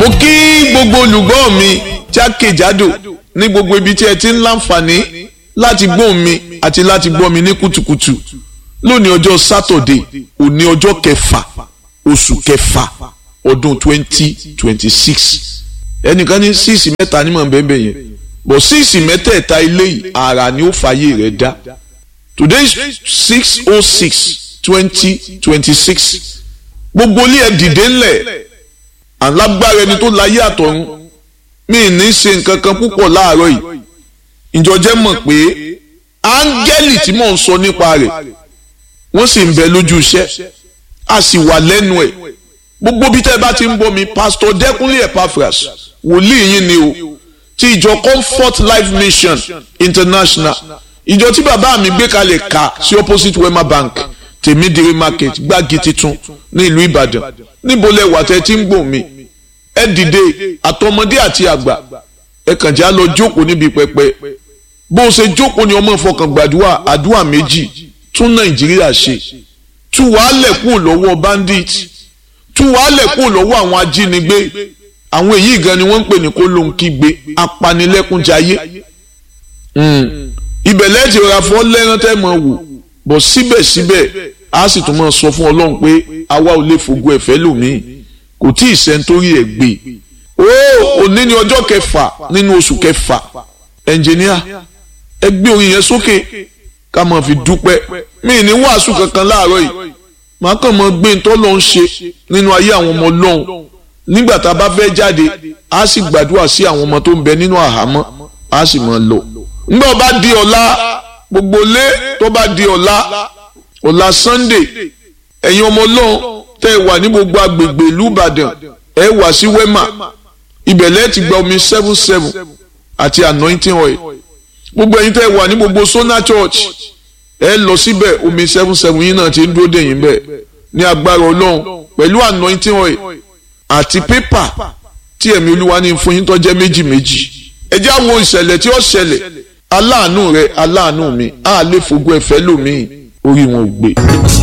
mo kí gbogbo olùgbọ́ mi jákèjádò ní gbogbo ibi tí ẹ ti ń láǹfààní láti gbóhùn mi àti láti gbọ́ mi ní kùtùkùtù lónìí ọjọ́ sátọ̀dé òní ọjọ́ kẹfà oṣù kẹfà ọdún twenty twenty six ẹnìkan ní síìsì mẹ́ta ní mọ̀ bẹ́ẹ̀ yẹn bọ̀ síìsì mẹ́tẹ̀ẹ̀ta ilé yìí àrà ni ó fàyè rẹ̀ dá today is six oh six twenty twenty six gbogbo ilé ẹ dìde ńlẹ̀ alágbára ẹni tó láyé àtọ̀run mi ní ṣe nǹkan kan púpọ̀ láàárọ̀ yìí ìjọjẹ́ mọ̀ pé áńgẹ́lì tí mò ń sọ nípa rẹ̀ wọ́n sì ń bẹ lójú iṣẹ́ a sì wà lẹ́nu ẹ̀ gbogbo bí tẹ́ bá ti ń bọ́ mi pásítọ̀ dẹ́kunlé epaphras wòlíì yín ni o ti ìjọ comfort life mission international ìjọ tí bàbá mi gbé kalẹ̀ ká sí opposite wema bank tèmídìrí market gbági titun ní ìlú ìbàdàn níbo lẹ wà tẹ́ tí ń gbọ́ mi ẹ dìde àtọmọdé àti àgbà ẹ kàn já lọ jókòó níbi pẹpẹ bó o ṣe jókòó ni ọmọ ìfọkàn gbàdúrà àdúrà méjì tún nàìjíríà ṣe tú wàhálẹ̀ kúrò lọ́wọ́ bandit tú wàhálẹ̀ kúrò lọ́wọ́ àwọn ajínigbé àwọn èyí gan ni wọ́n ń pè ní kó ló ń kígbe apanilẹ́kúnjayé ibẹ̀ lẹ́ẹ̀tì ra fọ́ lẹ́rán tẹ́ mọ̀ wò bọ̀ síbẹ̀síbẹ̀ a sì tún máa sọ fún ọlọ́run pé àwa ò lè fògo ẹ̀fẹ́ lòmíì kò tí ì sẹ́ńtórí ẹ̀ gbé o òní ni ọjọ́ kẹfà nínú oṣù kẹfà ẹnjìníà ẹ gbé orin yẹn sókè ká máa fi dúpẹ́ mí ní wàásù kankan láàárọ̀ yìí màá kàn máa gbé ntọ́ lọ́n ṣe nínú ayé àwọn ọmọ ọlọ́run nígbà tá a bá fẹ́ jáde a sì gbàdúrà sí àwọn ọmọ tó ń bẹ nínú àhámọ́ a sì máa lọ. nígbà bá di ọ̀la gbogbo lé tó bá di ọ̀la ọ̀la Sunday ẹ̀yin ọmọ ọlọ́run tẹ́ ẹ wà ní gbogbo agbègbè ìlú Ìbàdàn ẹ wà sí Wema ibẹ̀ lẹ́ẹ̀ ti gba omi seven seven àti anointing oil gbogbo ẹ̀yin tẹ́ ẹ wà ní gbogbo Sona Church ẹ lọ síbẹ̀ omi seven seven yín náà ti ń dúró dèyìn bẹ́ẹ̀ ní agbára ọlọ́run pẹ̀lú anointing oil àti pépà tí ẹ̀mí olúwa ní fún yín tó jẹ́ méjì méjì ẹ jẹ́ àwọn ìṣẹ̀lẹ̀ tí ó ṣẹlẹ̀ aláàánú rẹ aláàánú mi á lè fògo ẹ̀fẹ́ lòmíì orí wọn ò gbé.